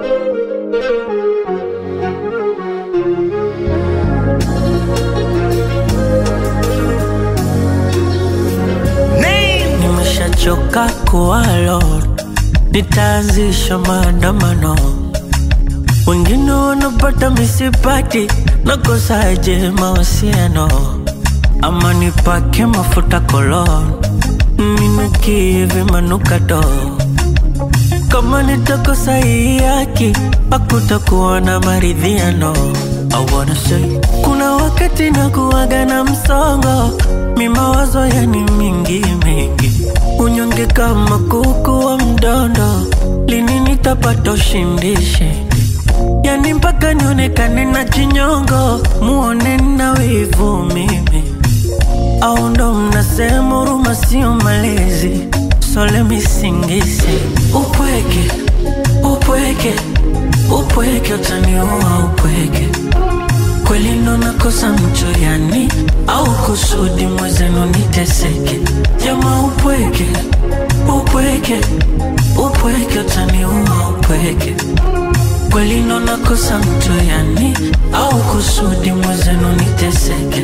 Nimeshachoka kuwa alone, nitaanzisha maandamano. Wengine wanapata misipati, nakosaje mahusiano? Ama nipake mafuta kolon, ninukie vimanukato. Kama nitakosa hii haki, hakutakuwa na maridhiano. I wanna say, kuna wakati nakuwaga na msongo, mi mawazo yani mingi mingi, unyonge kama kuku wa mdondo, lini nitapata ushindi shindi? Yani mpaka nionekane na chinyongo, muone na wivu mimi, au ndo mnasema huruma sio malezi? So let me sing this upweke upweke upweke utaniua upweke kweli ndo nakosa mcho yani au kusudi mwezenu niteseke jama upweke upweke upweke utaniua upweke kweli ndo nakosa mcho yani au kusudi mwezenu niteseke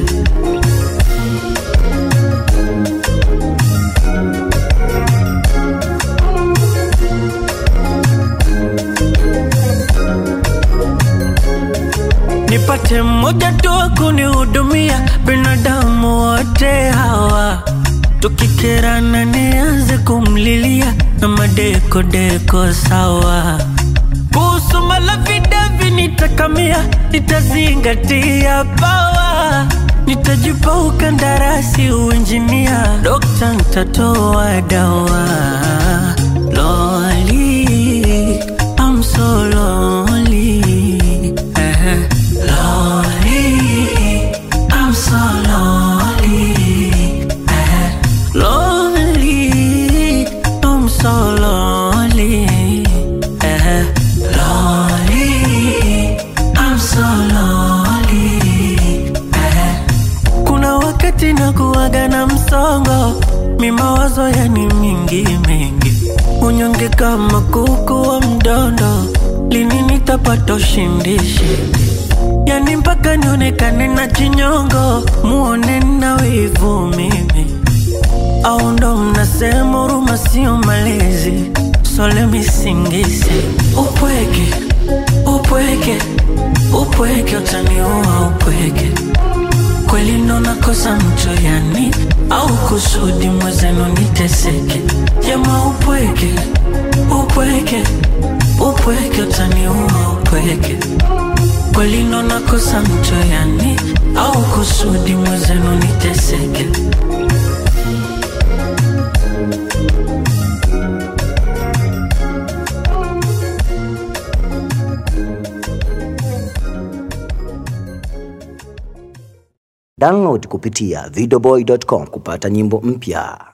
nipate mmoja tu wa kunihudumia, binadamu wote hawa tukikerana, nianze kumlilia na madekodeko sawa. Kuhusu malavidavi nitakamia, nitazingatia pawa, nitajipa ukandarasi uinjinia, dokta nitatoa dawa. Loli, I'm so lonely. Eh, Lonely, I'm so lonely. Eh, Lonely, I'm so lonely. Eh, Lonely, I'm so lonely. Eh, kuna wakati nakuwaga na msongo, mi mawazo yani mingi mingi, unyonge kama kuku wa mdondo, lini nitapata ushindi shindi? Yani mpaka nionekane na chinyongo, muone na wivu mimi, au ndo mnasema huruma sio malezi? So let me sing this upweke upweke upweke utaniua upweke kweli ndo nakosa mcho yani au kusudi mwezenu niteseke jama upweke upweke upweke utaniua upweke kweli ndo nakosa mcho yani au kusudi mwezenu niteseke Download kupitia videoboy.com kupata nyimbo mpya.